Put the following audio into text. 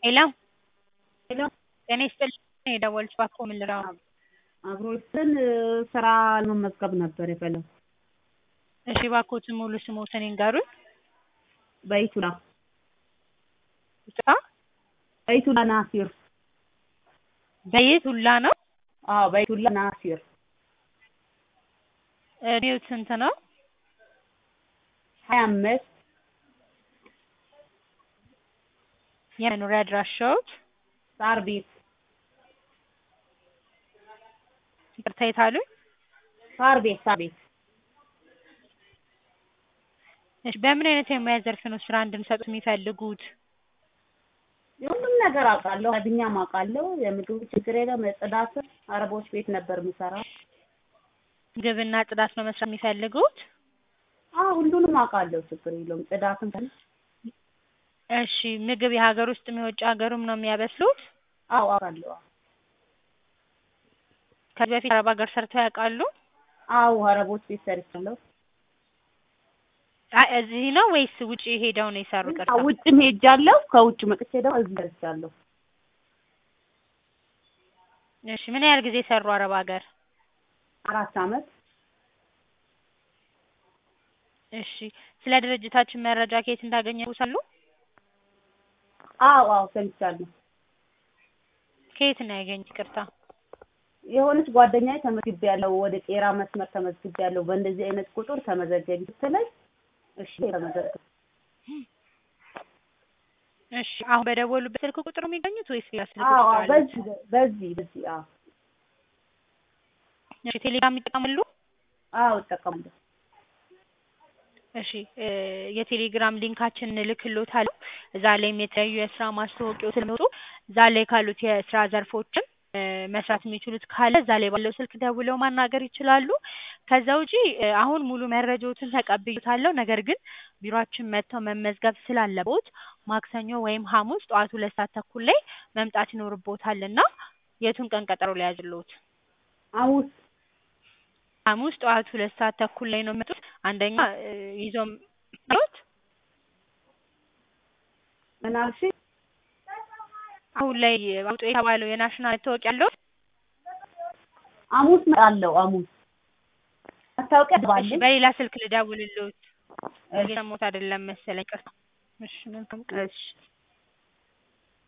ሄሎ ሄሎ ጤና ይስጥልኝ የደወልኩት እባክዎ ምን ልርዳዎ? አብሮትን ስራ ለመመዝገብ ነበር የፈለኩት። እሺ እባክዎትን ሙሉ ስምዎትን ይንገሩኝ? በይቱላ ይቅርታ በይቱላ ናሲር። በየቱላ ነው? አዎ በይቱላ ናሲር። እድሜዎት ስንት ነው? ሀያ አምስት የመኖሪያ አድራሻዎት? ሳር ቤት ይቅርታ የት አሉኝ? ሳር ቤት ሳር ቤት እሺ በምን አይነት የሙያ ዘርፍ ነው ስራ እንድንሰጥዎት የሚፈልጉት? የሁሉም ነገር አውቃለሁ። አድኛም አውቃለሁ። የምግብ ችግር የለም። የጽዳትም አረቦች ቤት ነበር የምሰራው። ምግብና ጽዳት ነው መስራት የሚፈልጉት? አዎ ሁሉንም አውቃለሁ። ችግር የለውም። ጽዳትም ከሆነ እሺ ምግብ የሀገር ውስጥም የውጭ ሀገሩም ነው የሚያበስሉት? አዎ አውቃለሁ። ከዚህ በፊት አረብ ሀገር ሰርተው ያውቃሉ? አዎ አረቦች ቤት ሰርቻለሁ። አይ እዚህ ነው ወይስ ውጪ ሄደው ነው የሰሩ? ይቅርታ ውጭም ሄጃለሁ። ከውጭ መጥቼ ደግሞ እዚህ ደርሻለሁ። እሺ ምን ያህል ጊዜ ሰሩ አረብ ሀገር? አራት አመት እሺ ስለ ድርጅታችን መረጃ ከየት እንዳገኙ ያውቃሉ? አዎ አዎ ሰምቻለሁ። ከየት ነው ያገኙት? ይቅርታ የሆነች ጓደኛዬ ተመዝግቤያለሁ፣ ወደ ቄራ መስመር ተመዝግቤያለሁ፣ በእንደዚህ አይነት ቁጥር ተመዘገቢ ስትለኝ እሺ ተመዘገብኩ። እሺ አሁን በደወሉበት ስልክ ቁጥር ነው የሚገኙት ወይስ ሌላ ስልክ አዎ ቁጥር አዎ አለ? በዚህ በዚህ በዚህ አዎ እሺ ቴሌግራም ይጠቀማሉ? አዎ እጠቀማለሁ። እሺ እ የቴሌግራም ሊንካችን እንልክልዎታለን። እዛ ላይም የተለያዩ የስራ ማስታወቂያዎች ስለሚወጡ እዛ ላይ ካሉት የስራ ዘርፎችን እ መስራት የሚችሉት ካለ እዛ ላይ ባለው ስልክ ደውለው ማናገር ይችላሉ። ከዛ ውጪ እ አሁን ሙሉ መረጃዎትን ተቀብዬዎታለሁ። ነገር ግን ቢሮአችን መጥተው መመዝገብ ስላለብዎት ማክሰኞ ወይም ሐሙስ ጠዋት ሁለት ሰዓት ተኩል ላይ መምጣት ይኖርብዎታል እና የቱን ቀን ቀጠሮ ልያዝልዎት? ሐሙስ ሐሙስ ጠዋት ሁለት ሰዓት ተኩል ላይ ነው የሚመጡት። አንደኛ እ ይዘው የሚመጡት ምን አልሽኝ? አሁን ላይ አውጡ የተባለው የናሽናል መታወቂያ አለዎት? ሐሙስ እመጣለሁ። ሐሙስ መታወቂያ እሺ ባለኝ በሌላ ስልክ ልደውልልዎት። እየሰማሁት አይደለም መሰለኝ። ይቅርታ። እሺ መልካም ቀን። እሺ